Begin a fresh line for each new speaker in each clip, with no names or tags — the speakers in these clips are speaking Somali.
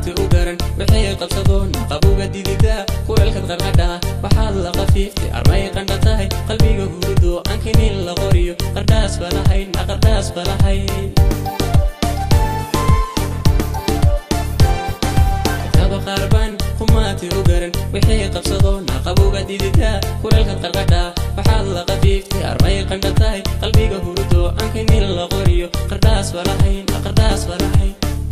kumaati u garan wixii qabsadoon qabuga dididaa kuleelkad qarqadhaa waxaad la qafiiftay armay qandha tahay qalbiga hurudo ankinin la qoriyo qardhaas balahayn qardhaas balahayn kaba qaarbaan kumaati u garan wixii qabsadoon qabuga dididaa kuleelkad qarqadhaa waxaad la qafiiftay armay qandha tahay qalbiga hurudo ankinin la qoriyo qardhaas balahayn qardhaas balahayn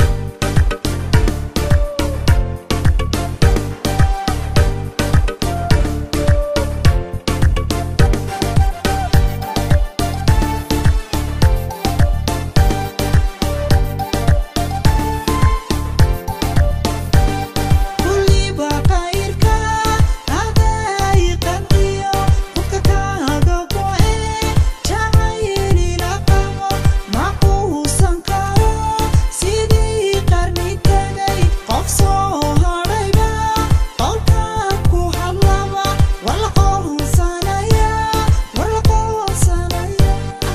kulliba qayrka aday qanciyo qofka kaaga go'e jacaylila qabo ma quusan karo sidii qarni tagay qof soo hadhayba qolkan ku hadlaba war la qoonsanaya war la qoonsanaya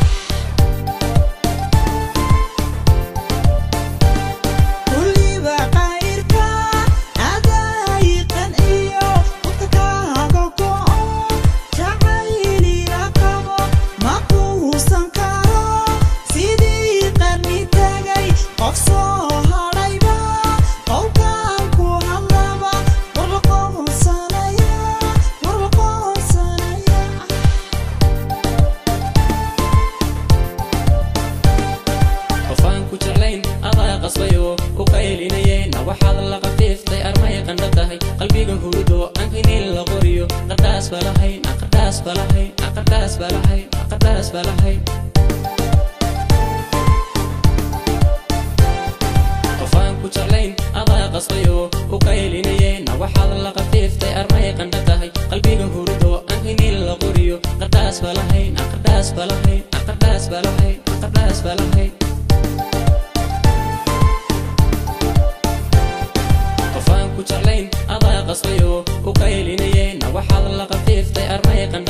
kulliba qayrka aday qanciyo qofka kaaga go'o jacaylila qabo ma quusan karo sidii qarni tagay qof soo hadhayba qowlkan ku hadlaba war la qoonsanaya war la qoonsanaya
qofaan ku jeclayn adaa qasbayo ku qaylinayeen waxaad la qafiiftay armay qandha tahay qalbiga hurudo ankinin la qoriyo qardhaas balahayn qardhaas balahayn qardhaas balahayn qardhaas balahayn qofaan ku jeclayn adaa qasbayo ku qaylinayeen waxaad la qafiiftay armay qandha tahay qalbiga hurudo ankinin la qoriyo qardhaas balahayn qardhaas balahayn qardhaas balahayn qardhaas balahayn qofaan ku jeclayn adaa qasbayo ku qaylinayeen waxaad la qafiiftay armay qandha